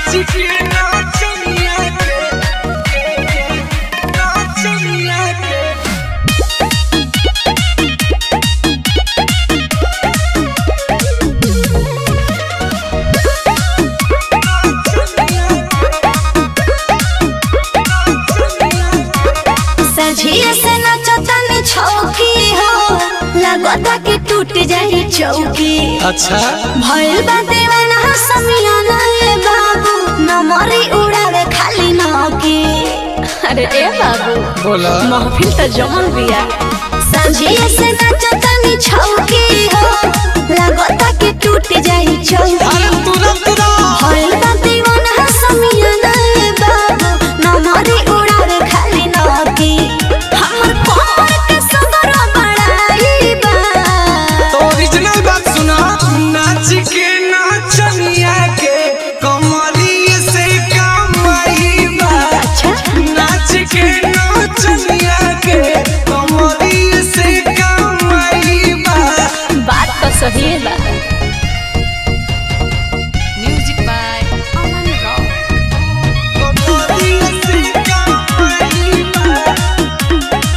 नाच के नाचनिया के नाचनिया के सझिए से नचतनी छौकी हो लगता कि टूट जाई चौकी अच्छा भइल बा दीवाना समियाना ए बाबू नमरी उड़ावे खाली नौकी अरे ए बाबू बोला महफिल त जमल बिया सझिए से नचतनी छौकी हो लगता कि टूट जाई चौकी अरे तुरंत ना भइल बा दीवाना समियाना ए बाबू नमरी उड़ावे खाली नौकी हमर कमर के सगर बड़ाई बा तो ओरिजिनल बात सुना नाच के नाचनिया के कमरिए से कमाई बा अच्छा नाच के नाचनिया के कमरिए से कमाई बा बात तो सही है बा Music by Aman Rao. कमरिए से कमाई बा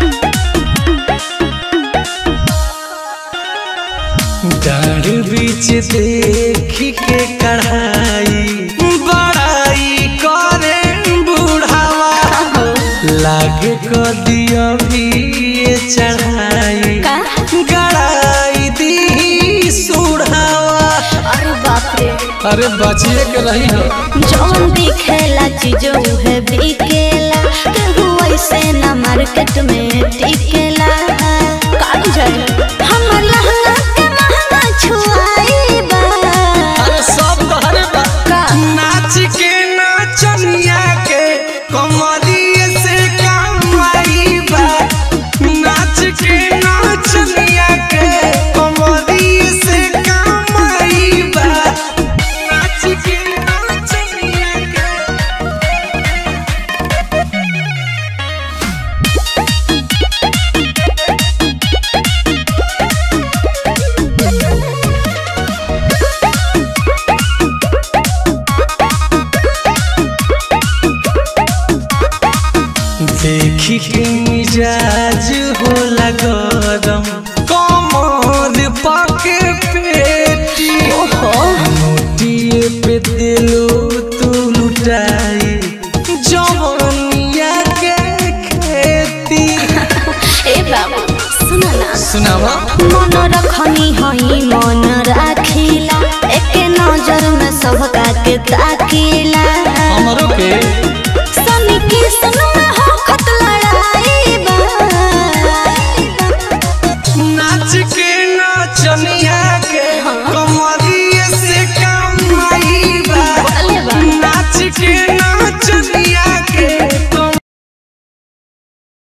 डाढ़ बीच देखी के कढ़ाई बड़ाई करे बुढ़ावा लागे को दिया भी ये चढ़ाई का? गड़ाई दी सुढ़ावा अरे बाप रे अरे बचिए के रही हो जौन दिखेला चीजों है बिकेला केहू ऐसे ना मार्केट में टिकेला काट जाए हमर लहंगा के महंगा छुआई बा अरे सब तहरे बा का? नाच के नाचनिया के कमरिए से कमाई बा नाच के नाचनिया के कमरिए से कमाई बा नाच के नाचनिया के देखी के मिजाज होला गरम कमर पाके पेटी ओहो मोटिए पे दिलो तू लुटाई जवनिया के खेती ए बाबू सुन ना सुनावा मन रखनी हई मन